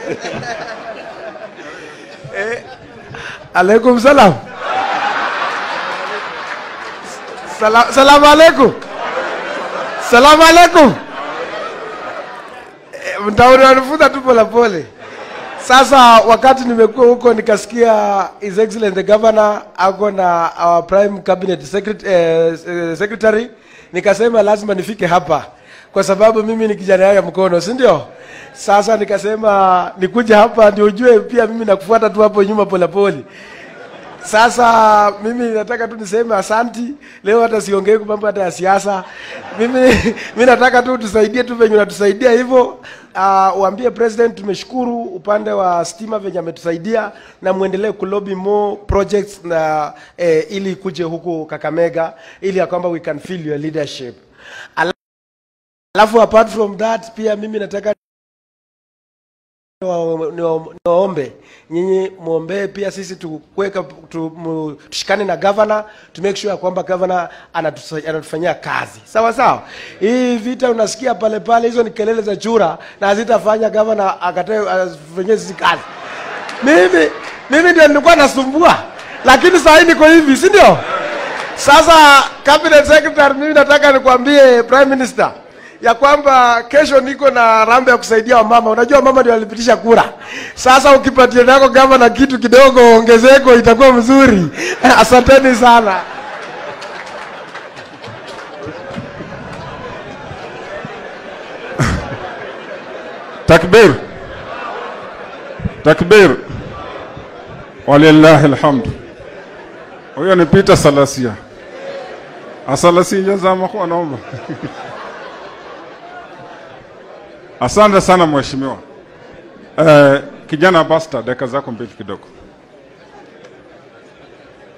eh, alaikum salam. Salam, salamu alaikum. Salamu alaikum. Eh, Mtauri wanifunza tu polepole. Sasa wakati nimekuwa huko nikasikia His Excellent the Governor ako na our Prime Cabinet Secretary, eh, eh, Secretary nikasema lazima nifike hapa kwa sababu mimi ni kijana ya mkono, si ndio? Sasa nikasema nikuje hapa ndio ujue pia mimi nakufuata tu hapo nyuma polepole. Sasa mimi nataka tu niseme asanti. Leo hata siongei kwa mambo hata ya siasa. Mimi mimi nataka tu tusaidie tu venye unatusaidia hivyo. Uh, uambie president tumeshukuru upande wa stima venye ametusaidia na muendelee kulobi more projects na eh, ili kuje huku Kakamega ili ya kwamba we can feel your leadership. Alafu apart from that pia mimi nataka niwa- niwa- niwaombe nyinyi muombee pia sisi tukuweka tu, mu- tushikane na governor to make sure ya kwamba governor anatusa- anatufanyia kazi sawa sawa. Hii vita unasikia pale pale, hizo ni kelele za chura na hazitafanya governor akatae afanyie sisi kazi. Mimi mimi ndio nilikuwa nasumbua, lakini saa hii niko hivi, si ndio? Sasa cabinet secretary, mimi nataka nikwambie prime minister ya kwamba kesho niko na rambe ya kusaidia wamama. Unajua mama ndio walipitisha kura. Sasa ukipatia nako gavana kitu kidogo, ongezeko itakuwa mzuri. Asanteni sana. Takbir, takbir, walillahi alhamdu. Huyo ni Peter Salasia. Asalasia zama kwa naomba. Asante sana mheshimiwa. Eh, kijana Basta, dakika zako mbili kidogo.